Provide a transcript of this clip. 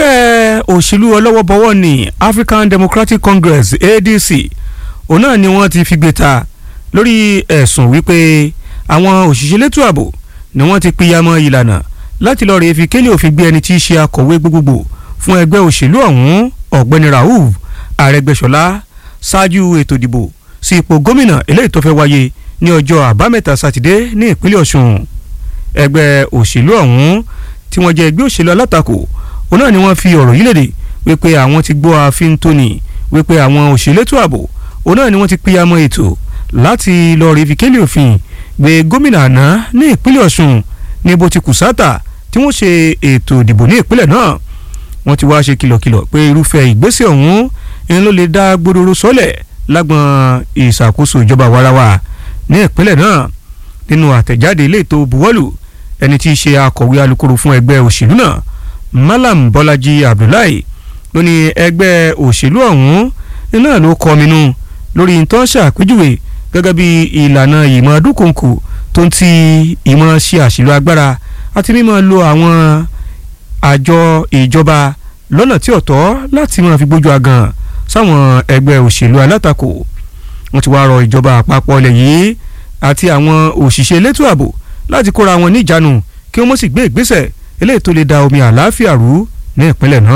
ẹgbẹ́ òṣèlú ọlọ́wọ́bọwọ́ ní African Democratic Congress ADC òun náà ni wọ́n ti fi gbé ta lórí ẹ̀sùn wípé àwọn òṣìṣẹ́ elétò ààbò ni wọ́n ti pìyàmọ́ ìlànà láti lọ́ọ́ rèé fi kélé òfin gbé ẹni tí í ṣe akọ̀wé gbogbogbò fún ẹgbẹ́ òṣèlú ọ̀hún ọ̀gbẹ́ni Rauf Arẹ́gbẹ́ṣọlá ṣáájú ètò ìdìbò sí ipò gómìnà eléyìí tó fẹ́ wáyé ní ọjọ́ àbámẹ́ta sátidé ní ìpínlẹ̀ Ọ̀ṣun ẹgbẹ́ òṣèlú ọ̀hún tí wọ́n jẹ́ ẹgbẹ́ òṣèlú alátakò òun náà ni wọ́n fi ọ̀rọ̀ yìí léde wípé àwọn ti gbọ́ ààfin tóní wípé àwọn òṣèlétò ààbò òun náà ni wọ́n ti pínyàmọ́ ètò láti lọ rí fi kélé òfin gbé gómìnà àná ní ìpínlẹ̀ Ọ̀ṣun ní bó ti kù sáàtà tí wọ́n ṣe ètò ìdìbò ní ìpínlẹ̀ náà wọ́n ti wá ṣe kìlọ̀kìlọ̀ pé irúfẹ́ ìgbésẹ̀ ọ̀hún ń ló lè dá gbódòrò sọ́lẹ̀ lágbọn ìṣàkóso ìjọba warawa ní ìpínlẹ̀ náà nínú àtẹ̀jáde ilé ètò buwọ́lù ẹni tí í ṣe akọ̀wé alukoro fún ẹgbẹ́ òṣèlú náà Malam Bọ́lájí Abdullahi ló ní ẹgbẹ́ òṣèlú ọ̀hún náà ló kọminú lórí tó ń ṣàpèjúwe gẹ́gẹ́ bí ìlànà ìmọ̀ dúkùnkù tó ń ti ìmọ̀ ṣe àṣìlò agbára àti mímọ̀ lo àwọn àjọ ìjọba lọ́nà tí ò tọ́ láti máa fi gbójú agan sáwọn ẹgbẹ́ òṣèlú alátakò wọ́n ti wá rọ ìjọba àpapọ̀ ilẹ̀ yìí àti àwọn òṣìṣẹ́ elétò ààbò láti kóra wọn níjànú kí wọ́n sì gbé ìgbésẹ̀ eléyìí tó lè da omi àlàáfíà rú ní ìpínlẹ̀ náà.